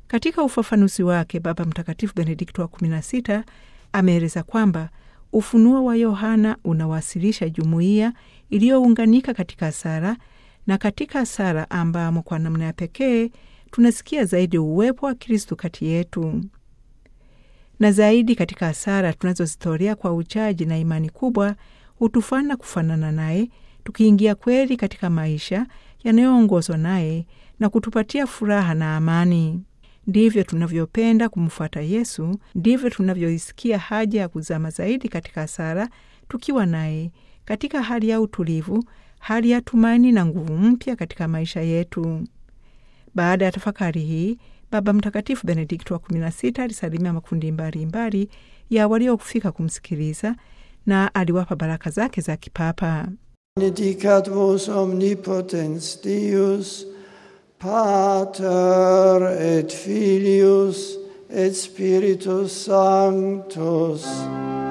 Katika ufafanuzi wake, Baba Mtakatifu Benedikto wa 16 ameeleza kwamba ufunuo wa Yohana unawasilisha jumuiya iliyounganika katika sala, na katika sala ambamo kwa namna ya pekee tunasikia zaidi uwepo wa Kristu kati yetu, na zaidi katika sala tunazozitolea kwa uchaji na imani kubwa hutufana kufanana naye, tukiingia kweli katika maisha yanayoongozwa naye na kutupatia furaha na amani. Ndivyo tunavyopenda kumfuata Yesu, ndivyo tunavyoisikia haja ya kuzama zaidi katika sala, tukiwa naye katika hali ya utulivu, hali ya tumaini na nguvu mpya katika maisha yetu. Baada ya tafakari hii, Baba Mtakatifu Benedikto wa 16 alisalimia makundi mbalimbali mbali ya waliokufika kumsikiliza na aliwapa baraka zake za kipapa. Benedicat vos omnipotens Deus, Pater et Filius et Spiritus Sanctus.